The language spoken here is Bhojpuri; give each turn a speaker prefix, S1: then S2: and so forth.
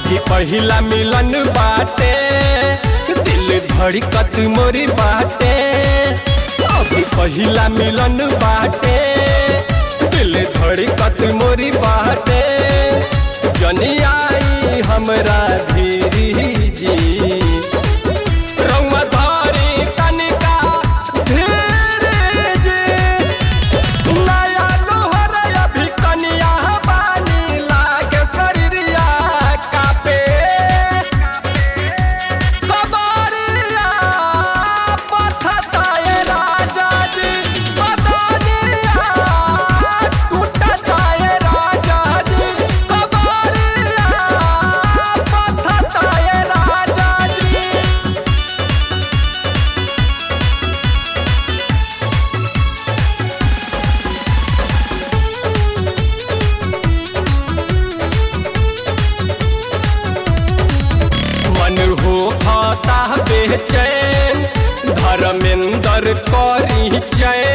S1: अभी पहिला मिलन बाटे दिल धड़कत मोरी बाटे अभी पहिला मिलन बाटे दिल धड़कत मोरी बाटे जनियाई हमरा धीरी जी रउआ धारी तनिका धीरे जी नया लोहर अभी कनिया बानी लागे शरीरिया कापे कबारिया पथताए राजा जी बदनिया टूटताए राजा जी कबारिया पथताए राजा जी मन हो खाता बेचैन धर्मेंद्र करी चैन